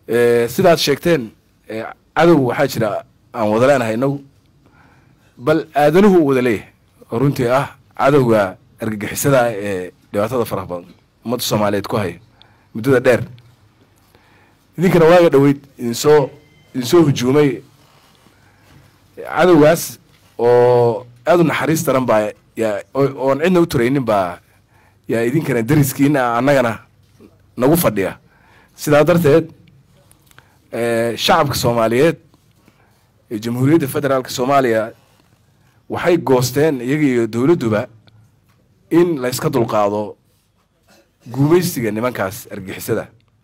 sidaad sheegteen cadow waxaa jira aan wada leenahay inagu bal aadanuhu u wada leeyahay oo runtii ah cadowga argagixisada ah ee dhibaatada faraha badan ummadda soomaaliyeed ku haya muddada dheer idinkana waaga dhoweyd idinsoo idinsoo hujuumay cadowgaas oo aada u naxariis daran baa yaa oon cidna u turaynin baa yaa idinkana dariskiina annagana nagu fadhiya sidaa darteed shacabka soomaaliyeed ee jamhuuriyadda federaalka soomaaliya waxay goosteen iyaga iyo dowladduba in la yska dulqaado guumaysiga nimankaas argixisada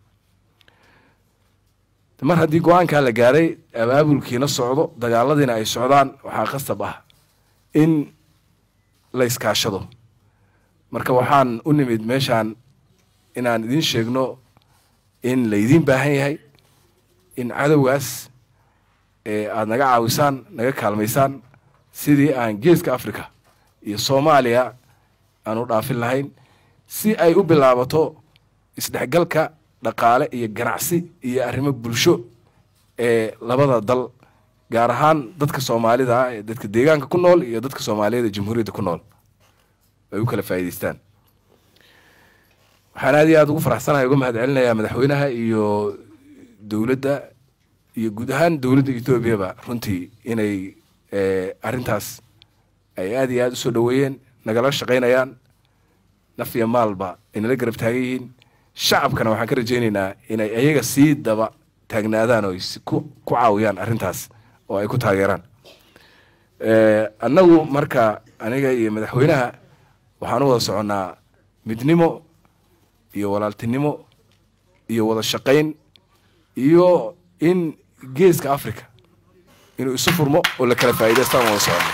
mar haddii go-aankaa la gaaray abaabulkiina socdo dagaaladiina ay socdaan waxaa qasab ah in la iskaashado marka waxaan u nimid meeshaan inaan idiin sheegno in laydiin baahan yahay in cadowgaas aada naga caawisaan naga kaalmaysaan sidii aan geeska africa iyo soomaaliya aan u dhaafin lahayn si ay u bilaabato isdhexgalka dhaqaale iyo ganacsi iyo arrimo bulsho ee labada dal gaar ahaan dadka soomaalida ah ee dadka deegaanka ku nool iyo dadka soomaaliyada jamhuuriyadda ku nool ay u kala faa'idaystaan waxaan aad iyo aada ugu faraxsanahay uga mahad celinayaa madaxweynaha iyo dowladda iyo guud ahaan dowladda etoobiyaba runtii inay arrintaas ay aad iyo aada usoo dhoweeyeen nagala shaqaynayaan naf iyo maalba ay nala garab taagan yihiin shacabkana waxaan ka rajaynaynaa inay ayaga sii daba taagnaadaan oo ku ku caawiyaan arrintaas oo ay ku taageeraan annagu marka aniga iyo madaxweynaha waxaan u wada soconnaa midnimo iyo walaaltinimo iyo wada shaqayn iyo in geeska africa inuu isu furmo oo la kala faa'idaystaan wada soconno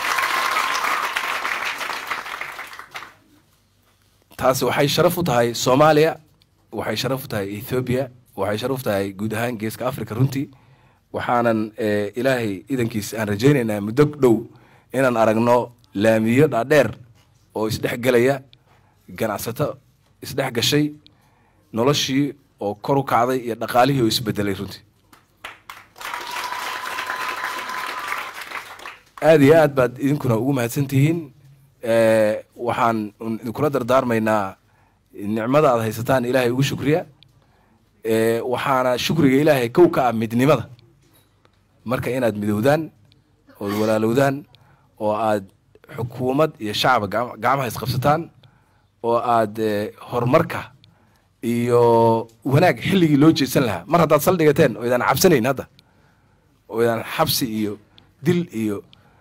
taasi waxay sharaf u tahay soomaaliya waxay sharaf u tahay ethoobiya waxay sharaf u tahay guud ahaan geeska africa runtii waxaanan ilaahay idankiis aan rajaynaynaa muddo dhow inaan aragno laamiyo dhaadheer oo isdhex gelaya ganacsato isdhex gashay noloshii oo kor u kacday iyo dhaqaalihii oo isbedelay runtii aada iyo aad baad idinkuna ugu mahadsan tihiin waxaan idinkula dardaarmaynaa nicmada aad haysataan ilaahay ugu shukriya waxaana shukriga ilaahay kow ka ah midnimada marka inaad midowdaan ood walaalowdaan oo aad xukuumad iyo shacaba gacmaha isqabsataan oo aad horumarka iyo wanaag xilligii loo jeedsan lahaa mar haddaad saldhigateen oo idaan cabsanayn hadda oo idaan xabsi iyo dil iyo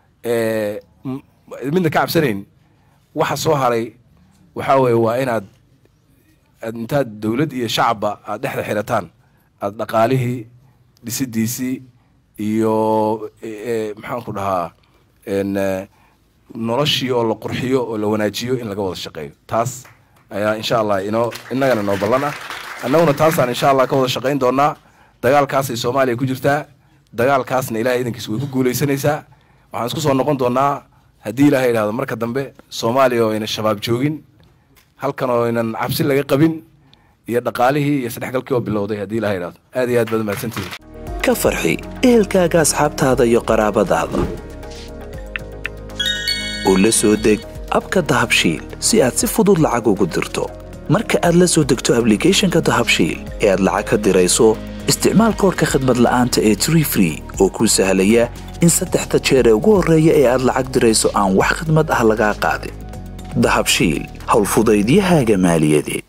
midna ka cabsanayn waxa soo haray waxaa weeye waa inaad intaad dowlad iyo shacabba aad dhexda xirataan aad dhaqaalihii dhisidiisii iyo maxaan ku dhahaa noloshii oo la qurxiyo oo la wanaajiyo in laga wada shaqeeyo taas ayaa insha allah inoo innagana noo ballan ah annaguna taasaan insha allah ka wada shaqayn doonaa dagaalkaasay soomaaliya ku jirtaa dagaalkaasna ilahay idankiis way ku guulaysanaysaa waxaan isku soo noqon doonaa haddii ilahay idhahdo marka dambe soomaaliya oo ayna shabaab joogin halkan oo aynan cabsi laga qabin iyo dhaqaalihii iyo isdhexgalkii oo bilowday haddii ilahay idhahdo aad iyo aad baad mahadsantihiin ka farxi ehelkaaga asxaabtaada iyo qaraabadaada oo la soo deg abka dahabshiil si aad si fudud lacag ugu dirto marka aad la soo degto ablicathonka dahabshiil ee aad lacag ka dirayso isticmaal koorka khadmad la'aanta ee tree free oo kuu sahlaya in saddexda jeer ee ugu horreeya ee aad lacag dirayso aan wax khidmad ah lagaa qaadin dahabshiil howlfudaydiyahaaga maaliyadeed